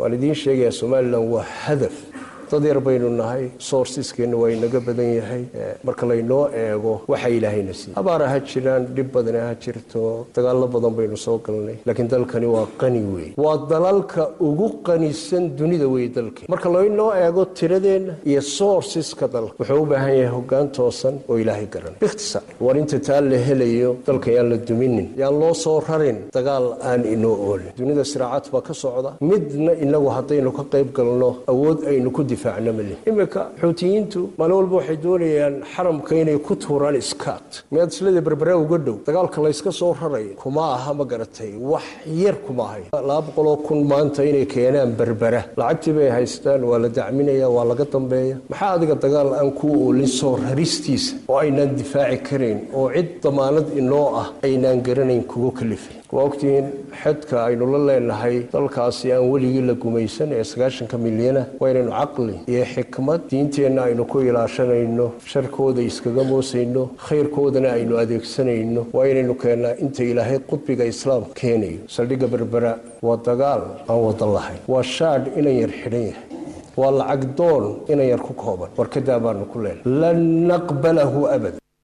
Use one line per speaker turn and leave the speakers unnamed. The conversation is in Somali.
waan idiin sheegayaa somalilan waa hadaf dad yar baynu nahay sourceskeenna waa inaga badan yahay marka laynoo eego waxa ilaahayna siiye abaara ha jiraan dhib badana ha jirto dagaallo badan baynu soo galnay laakiin dalkani waa qani wey waa dalalka ugu qanisan dunida wey dalkeen marka laynoo eego tiradeenna iyo sourceska dalka wuxuu u baahan yahay hogaan toosan oo ilaahay garanay bikhtisaar war inta taa la helayo dalka yaan la duminin yaan loo soo rarin dagaal aan inoo oolin dunida siraacaad baa ka socda midna inagu haddaynu ka qayb galno awood aynu ku iminka xuutiyiintu maalin walba waxay doonayaan xaramka inay ku tuuraan iskaat miyaad islada berbera uga dhow dagaalka layska soo rarayo kuma aha ma garatay wax yar kuma ahay laba boqoloo kun maanta inay keenaan berbera lacagtii bay haystaan waa la dacminaya waa laga dambeeya maxaa adiga dagaal aan ku oolin soo raristiisa oo aynaan difaaci karayn oo cid damaanad inoo ah aynaan garanayn kugu kalifay waa ogtihiin xedka aynu la leenahay dalkaasi aan weligii la gumaysan ee sagaashanka milyana waa inaynu caqli iyo xikmad diinteenna aynu ku ilaashanayno sharkooda iskaga moosayno khayrkoodana aynu adeegsanayno waa inaynu keennaa inta ilaahay qudbiga islaamka keenayo saldhigga berbera waa dagaal aan wada lahayn waa shaadh inan yar xidhan yahay waa lacag doon inan yar ku kooban warkadaa baanu ku leenahay lan naqbalahu abada